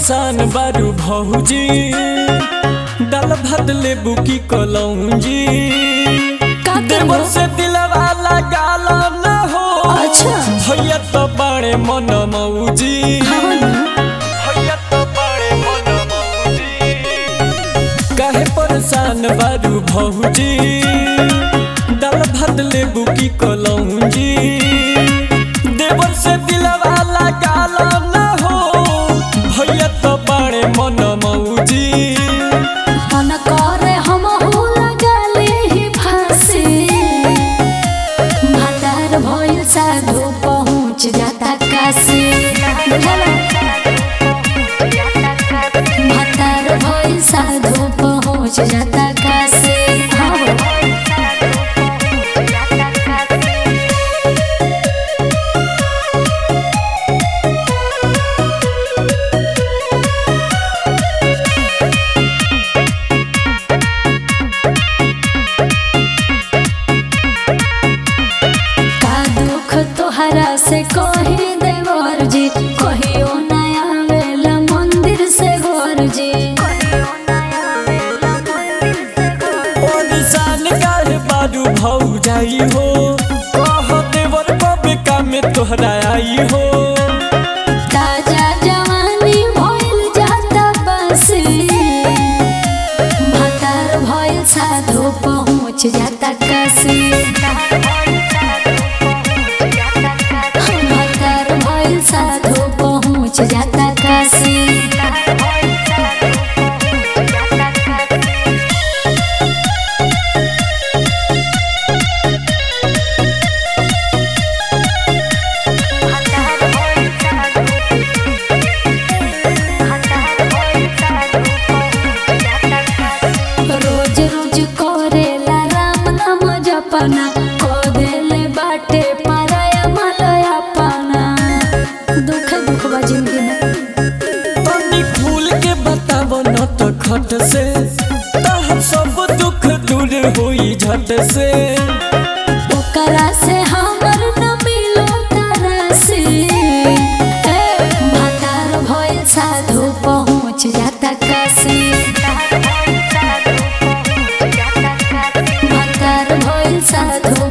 परेशान बारू भौजी दाल भात लेबू की कलौजी का देवर करो? से दिलवा लगाल न हो अच्छा। भैया तो बड़े मन मौजी हाँ ना। भैया तो बड़े मन मौजी काहे परेशान बारू भौजी दाल भात लेबू की कलौजी देवर से दिलवा लगाल न हो भैया तो बड़े मन मौजी मन करे हमहू लगले ही फांसी भातार भइल साधु पहुँच जाता काशी बुझला? भातार भइल साधु पहुँच जाता काशी हाँ हो। का दुख तोहरा से कही देवर जी कहियो नया वेला मंदिर से घर जी परेशान काहे बारू भौ जाई हो कह देवर कबे काम तोहरा आई हो ताजा जवानी भइल जाता बसी भतार भइल साधु पहुँच जाता काशी भतार भइल साधु पहुँच जाता काशी रोज रोज करेला राम नाम जपना को देले बाटे पराया मलया पाना दुख दुख बा जिंदगी में तनी खुल के बताव न तो खट से तहर सब दुख दूर होई झट से ओकरा से हमर न मिलो तरसी भातार भइल साधु पहुँच जाता काशी भातार भइल साधु